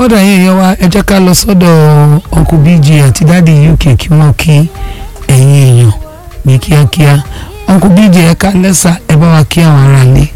ọ̀dà yẹn yẹn wá ẹ jẹ́ ká lọ sọ́dọ̀ uncle bj àti dáàdi uk kí wọ́n kí ẹ̀yin èèyàn ní kíákíá uncle bj ẹ ká lẹ́sà ẹ bá wa kí àwọn ará ilé.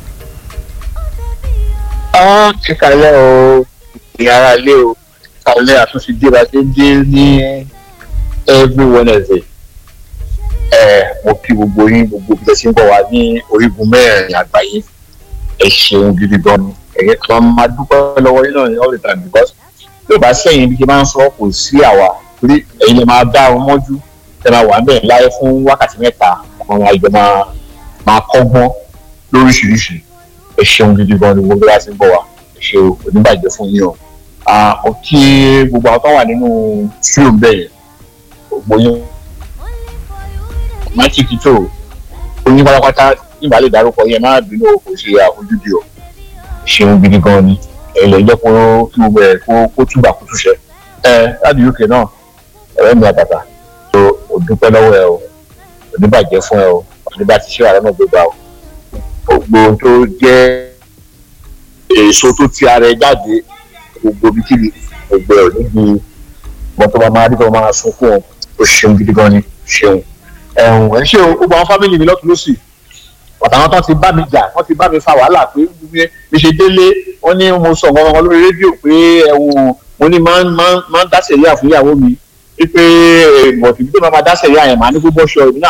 Ah, kíkàlẹ́ o ìyára ilé o kíkàlẹ́ àtúnṣe dé bá ṣe ń dé ní every wednesday ẹ mo kí gbogbo yín gbogbo bí ẹ ṣe ń bọ̀ wá ní orígun mẹ́rin àgbáyé ẹ ṣeun gidi gan ni ẹ̀yẹ kan máa dúpẹ́ lọ́wọ́ yín náà ní all the time because bí o bá sẹ́yìn bí ṣe máa ń sọ kò sí àwa torí ẹ̀yin lè máa dá wọn mọ́jú ẹ máa wà ń bẹ̀ láyé fún wákàtí mẹ́ta àwọn àjọ máa máa kọ́gbọ́n lóríṣiríṣi ẹ ṣeun gidi gan ni gbogbo wa ti ń bọ̀ wá ẹ ṣe oníbàjẹ́ fún yín o ó kí gbogbo àwọn tó wà nínú studio bẹ́ẹ̀ yẹn gbogbo yín máa ti kìtò oyin pátápátá nígbà lè dárúkọ yẹn má bínú o kò ṣe àfojúdi o ṣeun gidi gan ni ẹ̀lẹ́ jẹ́ kó kí gbogbo ẹ̀ kó kó túbà kó túṣẹ ẹ láti uk náà ọ̀rẹ́ mi àtàtà tó o dúpẹ́ lọ́wọ́ ẹ o oníbàjẹ́ fún ẹ o oníbà ti ṣe àrẹ náà gbégbá o gbogbo tó jẹ́ èso tó ti ara ẹ jáde gbogbo bí kíbi gbogbo ẹ níbi wọn tó bá máa rí tó máa sunkún o o ṣeun gidi gan ni ṣeun ẹ̀hún ẹ̀ ṣe o gbogbo àwọn fámìlì mi lọ́tún lọ́sì àtàwọn tó ti bá mi jà wọ́n ti bá mi fa wàhálà pé mi ṣe délé wọ́n ní mo sọ nǹkan lórí rédíò pé ẹ̀wọ̀n mo ní máa ń máa ń dáṣẹ̀ yá fún ìyàwó mi wípé bọ̀tì bí tó máa dáṣẹ̀ yá yẹn máa ní kó bọ́ṣọ ìdí náà